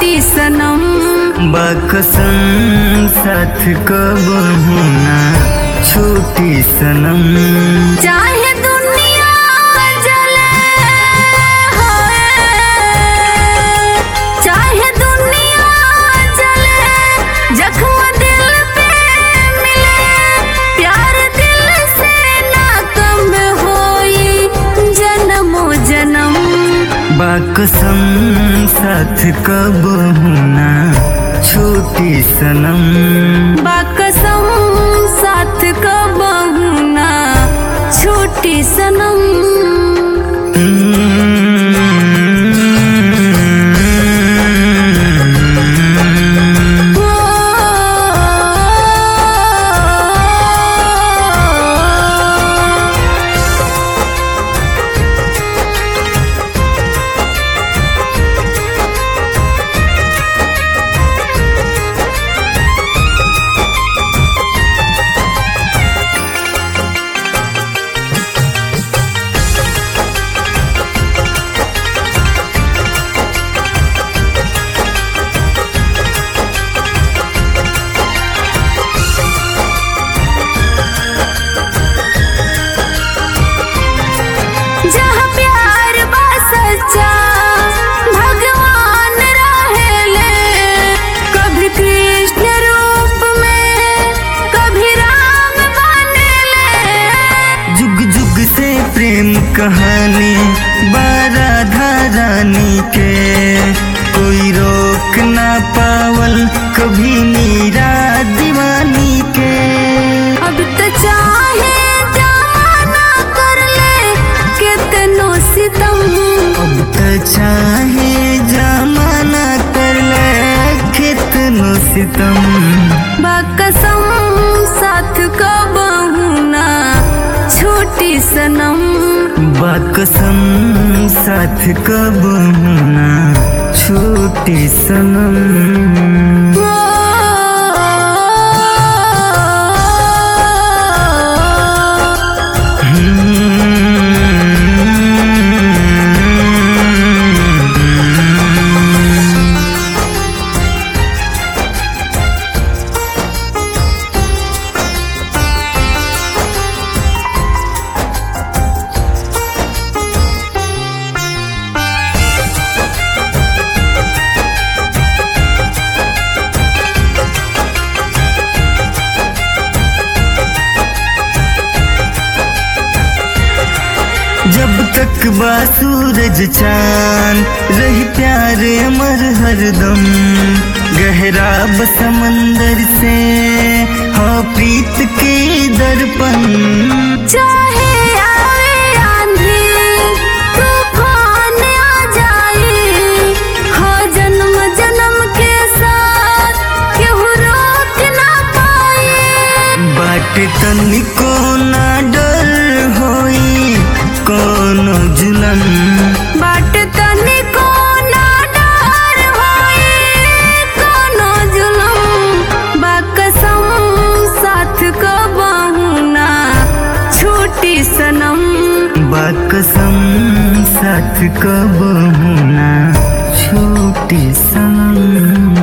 छोटी सनम बकसम साथ कब होना छोटी सनम चाहे दुनिया जले होए, चाहे दुनिया जले जख्म दिल पे मिले प्यार दिल से ना कम होई जन्मो जन्म बकसम साथ कब होना छोटी सनम बाकसम साथ कब ना छोटी सनम जहाँ प्यार बा सच्चा भगवान रहेले कभी कृष्ण रूप में कभी राम बनेले जुग जुग से प्रेम कहानी बाराधा रानी के कोई रोक ना पावल कभी मीरा दीवानी के अब तो चाहे जमाना कर ले कितनो सितम अब तो चाहे जमाना कर ले कितनो सितम बाकसम साथ कब ना छोटी सनम बाकसम साथ कब होना छोटी सनम जब तक बा सूरज चांद रही प्यार अमर हरदम गहरा ब समंदर से हो प्रीत के दर्पण चाहे आवे आंधी तूफान आ जाए हो जन्म जन्म के साथ केहू रोक ना पाए बाट तनिको ना डर होई कोनो जुलन बाट तनिको ना डर होई कोनो जुलम बाकसम साथ कबहू ना छोटी सनम बाकसम साथ कब होना छोटी सनम